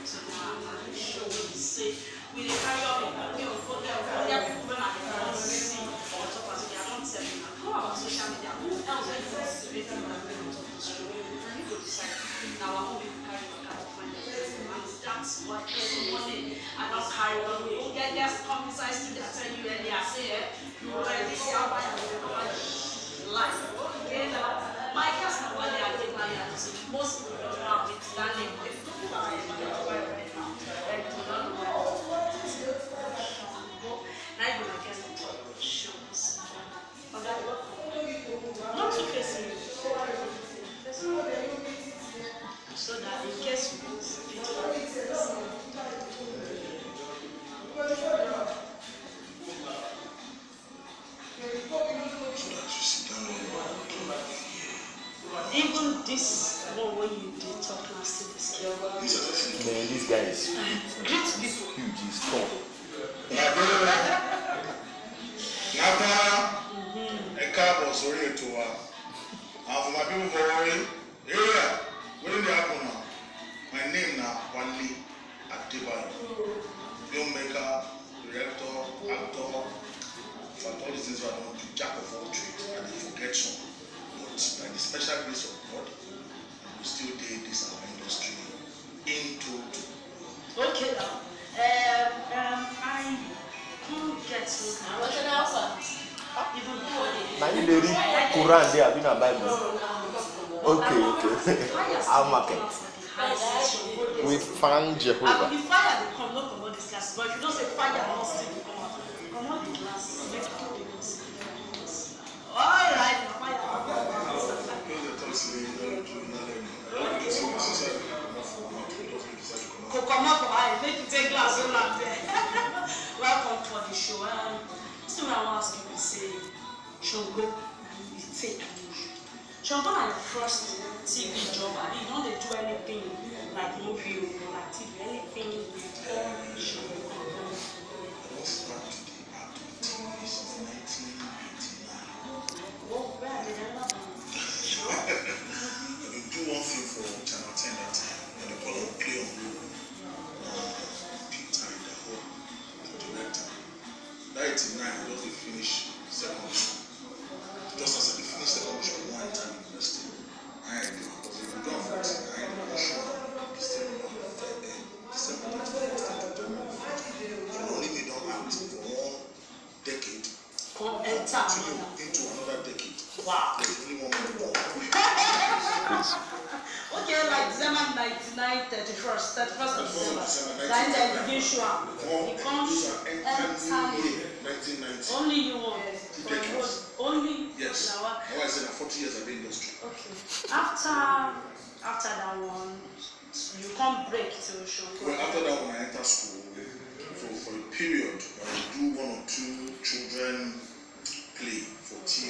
tomorrow and show wey be say we dey carry up in the way of for there for there people wey na dey don see on top as we dey don tell you na come our social media who else wey you see wey people na dey on top the show na you go decide na our own we carry waka to find the person and that's why every morning i don carry one way o get guest come inside studio i tell you earlier say eh you already see how i dey cover life okay na my guest na wale adebayo and so most people don know am with that name but if you don't know am i dey cover right now then you no know na you be my guest on top of the show this morning oga welcome not to face me face me so that in case you go fit even this one wey you dey talk na still dey scare me. Man, this guy is greet people. huge, he's tall. Nata ẹ káàbọ̀ sórí ètò wa. And for my people for Warri area, wetin dey happen now? My name na Wale Adebayo. Filmmaker, director, actor. In fact, all these things wey I don do, jack of all trades, I dey forget some. But by the special grace of God, I go still dey this our industry in total. Okay now, um, um, I come get so even before they. Now you dey read Quran there, abi na Bible? Okay, okay. Our market. We found And Jehovah. the fire dey come, no comot this glass, but if you know say fire no still dey come out, comot the glass, make people dey go see. Alright, na fire don come out. Those dey talk say you no do na learn. I don do say my sister dey comot for mouth, we just dey decide to comot. Go comot for eye, make you take glass hold am there. Welcome for the show. Um, this thing wey I wan ask you be say, Ṣàngó you take news. Ṣàngó na your first TV job, abi you don dey do anything like movie o, like TV, anything before Ṣàngó? I don start to dey act with TVs in 1989. Oh, where I dey never do. Sure. I bin do one film for Channel 10 that time, and they call am Play on Road. Uh, Peter Idaho, the director. That 89, I just dey finish secondary school. Just as I dey finish secondary school, one enter university. I dey because if you do am for 89, I dey show December, eh, December 31st, 2021. So only me don act for one decade Come enter till another. into another decade. Wow. There's only one more to go. Okay, like December 99, 31st, 31st of December. December Then they begin show am. One, He comes enter you. 1990. Only you want. For the decades. whole- Only Yes. na what- Now I said, 40 years of the industry. Okay. After after that one, you come break to Ṣàngó. Well, after that, when I enter school, for, for a period, I would do one or two children play for TV.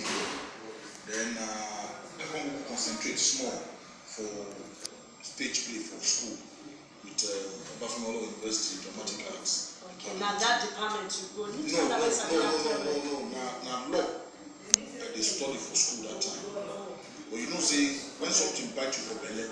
Then uh, I come concentrate small for stage play for school with uh, Obafemolo University Dramatic Arts. Okay, na that department you go. You No, tell no, them no, it's no, another no, no, problem. no, na, na law. I dey study for school that time. But you know, say, when something bite you for belle,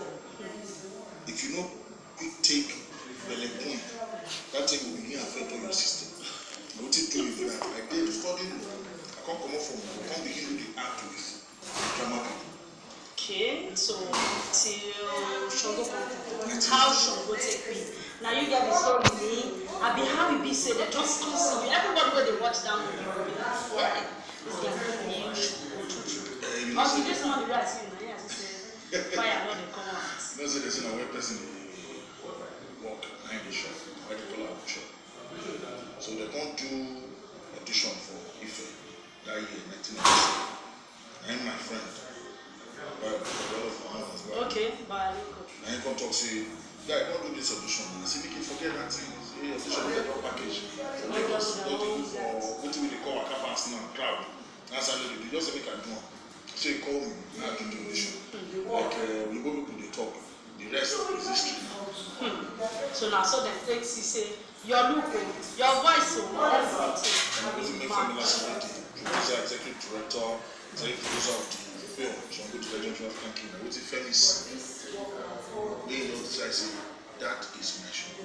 if you no quick take belle point, that thing will begin affect all your system. Na wetin do me be that, I dey study law, I come comot from law, come begin do the act with drama people. Okay, so till Ṣàngó come come. How Ṣàngó take be? Na you get the story me. Abi how e be say dem just come see you. Everybody wey dey watch that movie go be like, yeah, this guy na new Ṣàngó true true. Eh, you know, Until say, this morning wey I see you na here I see say fire no dey come out. you know, say they say na where person dey work, na him dey shop, why they call am shop. So they come do audition for Ife that year, 1997. Na him my friend, but the other one as well. Okay, Baliko. Na him come talk say, guy, come do this audition. I say, make you forget that thing. Say, audition get one package. For Lagos, just dey go for wetin we dey call waka pass now, crowd. That's how they dey do. Just say make I do am. So he call me, na I do the audition. Like uh, Igbo people dey talk. The rest is history now. So na so dem take see say your look o, your voice o, everything And I was be make family match. celebrity, producer, executive director, executive producer of the film, Shango to Legend of African Kingdom. Wetin Femi see, wey you know, so I say, that is my show.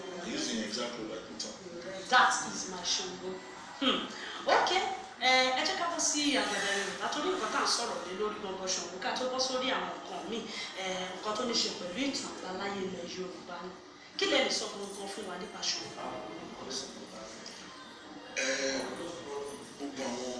that is my Ṣàngó. Hmm. ok ẹ ẹ jẹ́ ká bọ́ sí àgbàdo yorùbá tó ní nǹkan tá à ń sọ̀rọ̀ lé lórí gbọ̀ngàn Ṣàngó ká tó bọ́ sórí àwọn nǹkan míì ẹ nǹkan tó ní ṣe pẹ̀lú ìtàn àbáláyé ilẹ̀ yorùbá ni kí lè lè sọ gbọ̀ngàn fún wa nípa Ṣàngó. ẹ gbogbo àwọn